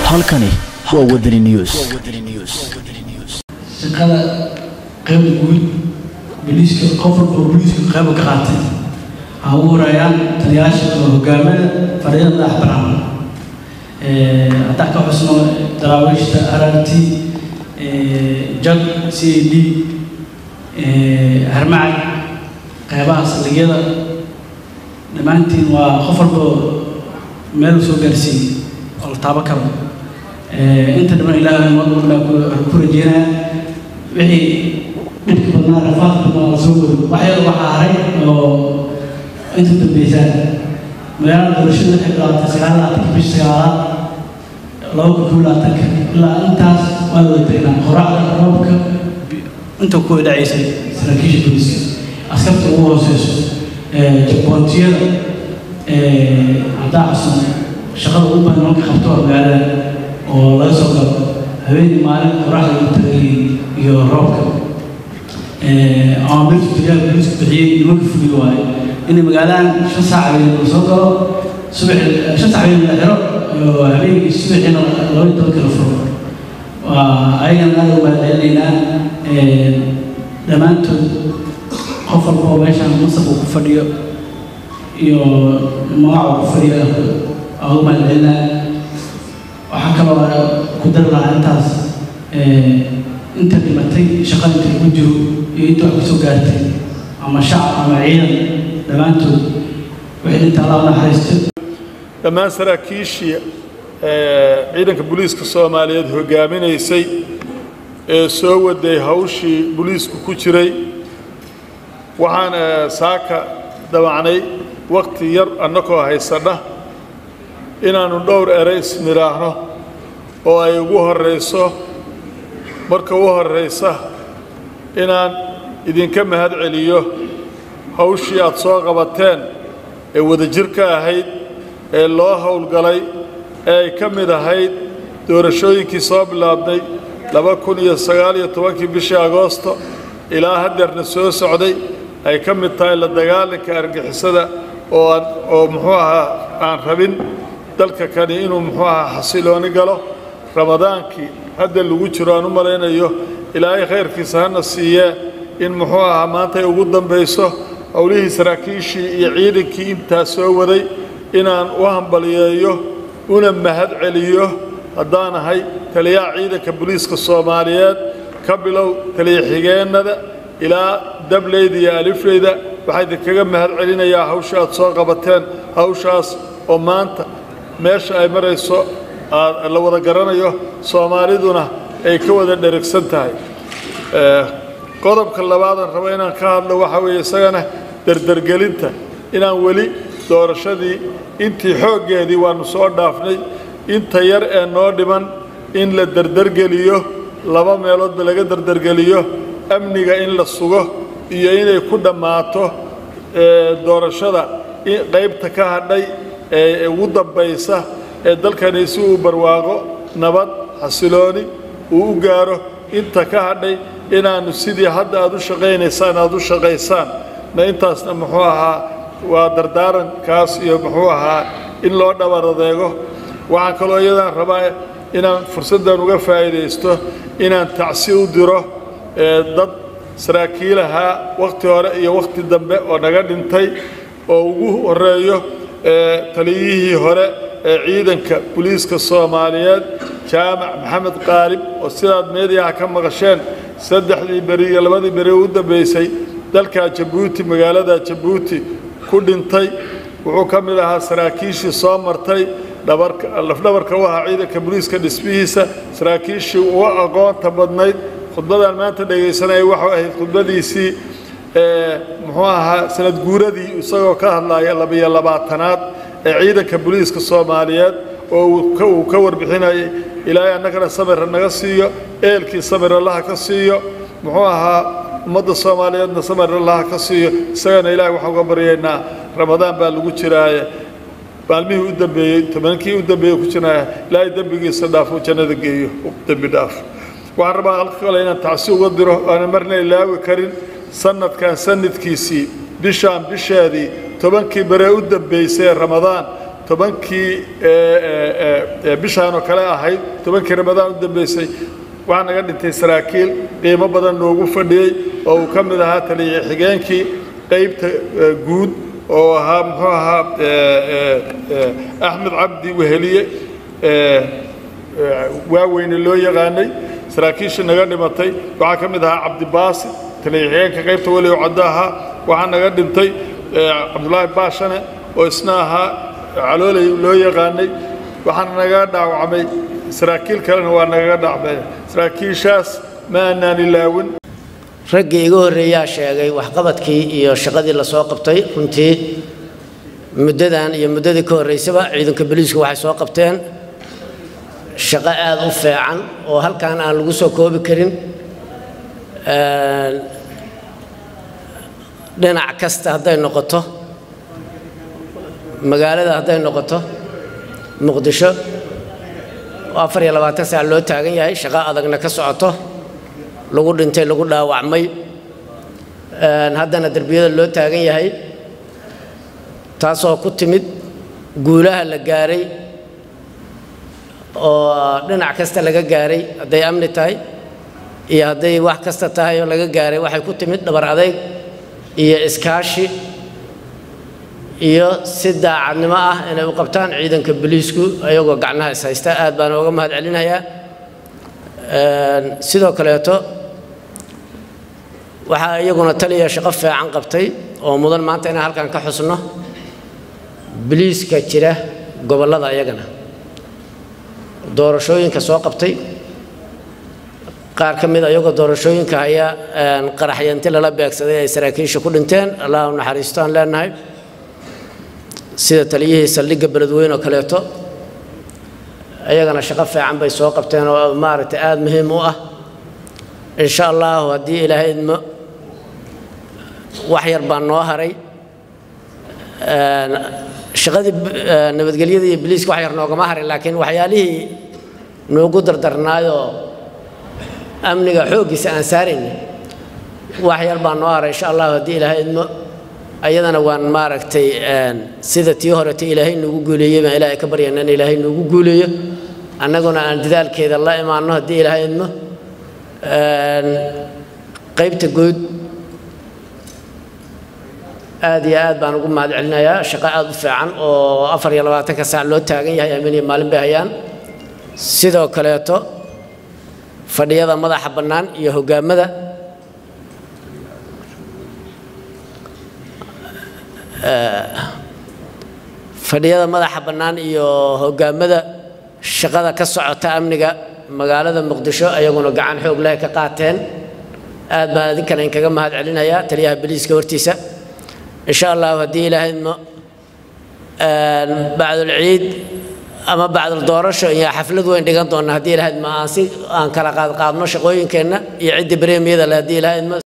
halkani waa wadani news shaqada qayba guud boliiska qof walba oo boliiska qayba ka qaatay waxaa ugu horeeyaan taliyaasha oo hogaamada fariida madax bannaan haddaan ka xusno daraawiishta rrt jag c a d harmacad qaybaha saldhigyada dhammaantiin waa qof walba meel soo gaarsiiyey oo la taabo karo inta dhiman ilaahay mar walba ku rajeynaya wixii dhibka badnaa rafaadka badnaa la soo wado wax yar waxaa haray oo inta dambeysaan magaalada doorashada waxay bilaabtay sagaal labaatanka bisha sagaalaad laba kun kow labaatanka ilaa intaas waa la wadaynaa qoracda roobka inta ku dhacaysay saraakiisha booliska askarta ugu hooseyso jaboontiyada haddaa cusub shaqada ugu badan marka qabto waa magaalada oo laga soo galo habeenii maalin qoraxda lagu tagay iyo roobka ama milka taliyaha booliisku bixiyey nimanka fuliyo waaye inay magaaladan shan saac habeen la soo galo subax shan saac habeen la xiro habeenkii subaxiina laba iyo tobanka la furo waa ayagana aad u mahadcelinaynaa dhammaantood qof walba oo meeshaan masab uu ku fadhiyo iyo magaca uu ku fadhiyo aa ugu mahadcelinaa waxaa kaloo ku dari lahaa intaas inta dhimatay shaqada inta lagu jiro iyo inta wax kusoo gaartay ama shacab ama ciidan dhammaantood wixii dhinta allah u naxariisto dhammaan saraakiishii ciidanka booliiska soomaaliyeed hogaaminaysay ee soo waday hawshii booliisku ku jiray waxaan saaka damacnay wakhti yar annakoo haysanna inaannu dhowr eray isnidhaahno oo ay ugu horrayso marka u horraysa inaan idinka mahad celiyo hawshii aad soo qabateen ee wadajirka ahayd ee loo howlgalay ee ay ka mid ahayd doorashooyinkii soo bilaabnay laba kun iyo sagaal iyo tobankii bishii agoosto ilaa haddeerna soo socday ay ka mid tahay la dagaalanka argixisada oo aan oo muxuu ahaa aan rabin dalka kani inuu muxuu ahaa xasilooni galo ramadaankii hadda lagu jiro aan u malaynayo ilaahay khayrkiisa hana siiyee in muxuu ahaa maanta ay ugu dambayso howlihii saraakiishii iyo ciidankii intaa soo waday inaan u hambaliyeeyo una mahad celiyo haddaan ahay taliyaha ciidanka booliiska soomaaliyeed ka bilow taliya xigeennada ilaa dableyda iyo alifleyda waxaa idinkaga mahad celinayaa hawsha aad soo qabateen hawshaas oo maanta meesha ay marayso la wada garanayo soomaaliduna ay ka wada dheragsan tahay qodobka labaadaan rabo inaan ka hadlo waxaa weeye isagana derdergelinta inaan weli doorashadii intii xooggeedii waannu soo dhaafnay inta yar ee noo dhiman in la derdergeliyo laba meeloodba laga derdergeliyo amniga in la sugo iyo inay ku dhammaato doorashada qaybta ka hadhay ee ugu dambaysa ee dalkani si uu barwaaqo nabad xasilooni uu u gaaro inta ka hadhay inaannu sidii hadda aad u shaqaynaysaan aad u shaqaysaan na intaasna muxuu ahaa waa dardaarankaas iyo muxuu ahaa in loo dhabar adeego waxaan kaloo iyadaan rabaa inaan fursaddan uga faa'iidaysto inaan tacsi u diro dad saraakiilahaa wakhti hore iyo wakhti dambe oo naga dhintay oo ugu horreeyo taliyihii hore ee ciidanka booliiska soomaaliyeed jaamac maxamed qaalib oo sidaad meediyaha ka maqasheen saddexdii beri iyo labadii beri u dambaysay dalkaa jabuuti magaalada jabuuti ku dhintay wuxuu ka mid ahaa saraakiishii soo martay lafdhabarka u ahaa ciidanka booliiska dhismihiisa saraakiishii uga aqoonta badnayd khudbadan maanta dhegaysanaya waxau ahayd khudbadiisii muxuu ahaa sanad guuradii isagoo ka hadlaya labiyo labaatanaad ee ciidanka booliiska soomaaliyeed oo uu ka warbixinayay ilaahay annagana samira naga siiyo eelkii samir allaha ka siiyo muxuu ahaa ummadda soomaaliyeedna samir allaha ka siiyo isagana ilaahay waxaan uga baryaynaa ramadaan baa lagu jiraaye maalmihii u dambeeyey tobankii u dambeeyey ku jiraya ilaahay dembigiisa dhaafo jannada geeyo dembi dhaaf waxaan rabaa halka kale inaan tacsi uga diro aanan marna ilaawi karin sanadkan sanadkiisii bishaan bisheedii tobankii baree u dambaysay ee ramadaan tobankii bishaan oo kale ahayd tobankii ramadaan u dambeysay waxaa naga dhintay saraakiil qiimo badan noogu fadhiyey oo uu ka mid ahaa taliya xigeenkii qaybta guud oo ahaa muxuu ahaa axmed cabdi weheliye waaweyne loo yaqaanay saraakiishii naga dhimatay waxaa ka mid ahaa cabdibaasi taliya xigeenka qaybta weli oo caddo ahaa waxaa naga dhintay cabdulaahi baashane oo isna ahaa calooley loo yaqaanay waxaana naga dhaawacmay saraakiil kalena waa nagaga dhacmay saraakiishaas ma aanaan ilaawin raggii iga horreeyaa sheegay waxqabadkii iyo shaqadii lasoo qabtay runtii muddadan iyo muddadii ka horraysaba ciidanka boliisku waxay soo qabteen shaqo aada u fiican oo halkan aan lagu soo koobi karin dhinac kasta hadday noqoto magaalada hadday noqoto muqdisho afar iyo labaatan saac loo taagan yahay shaqo adagna ka socoto lagu dhintay lagu dhaawacmay haddana derbiyada loo taagan yahay taasoo ku timid guulaha la gaaray oo dhinac kasta laga gaaray hadday amni tahay iyo hadday wax kasta tahay oo laga gaaray waxay ku timid dhabar adayg iyo iskaashi iyo si daacadnimo ah inay u qabtaan ciidanka boliisku ayagoo gacnaha is haysta aad baan uga mahad celinayaa sidoo kaleeto waxaa iyaguna taliya shaqo fiican qabtay oo mudan maanta inaan halkan ka xusno boliiska jira gobollada iyagana doorashooyinka soo qabtay qaar ka mid ayagoo doorashooyinka haya qaraxyanti lala beegsaday ay saraakiisha ku dhinteen allah u naxariisto aan leenahay sida taliyihii saldhigga beledweyne oo kaleeto iyagana shaqo fiican bay soo qabteen oo maaragtay aada muhiim u ah insha allahu haddii ilaahay idmo wax yar baa noo haray shaqadii nabadgelyada iyo biliiska wax yar noogama harin laakiin waxyaalihii noogu dardarnaayoo amniga xooggiisa aan saarayna wax yar baa noo haray insha allahu haddii ilaahay idmo ayadana waan maaragtay sida tii horeta ilaahay noogu guuleeyey baan ilaahay ka baryana in ilaahay noogu guuleeyo annaguna aan dadaalkeeda la imaanno haddii ilaahay idmo qaybta guud aad iyo aad baan ugu mahad celinayaa shaqo aada u fiican oo afar iyo labaatanka saac loo taagan yahay amiin iyo maalin bay hayaan sidoo kaleeto fadhiyada madaxa bannaan iyo hogaamada fadhiyada madaxa bannaan iyo hogaamada shaqada ka socota amniga magaalada muqdisho ayaguna gacan xoog leh ka qaateen aad baan idinkana inkaga mahad celinayaa taliyaha boliiska hortiisa insha allahu haddii ilaahay idmo bacdulciid ama bacdul doorasho iyo xaflad weyn dhigan doona haddii ilaahay idmo aan si aan kala qaad qaadno shaqooyinkeenna iyo cidda bareemiyada leh haddii ilaahay idmo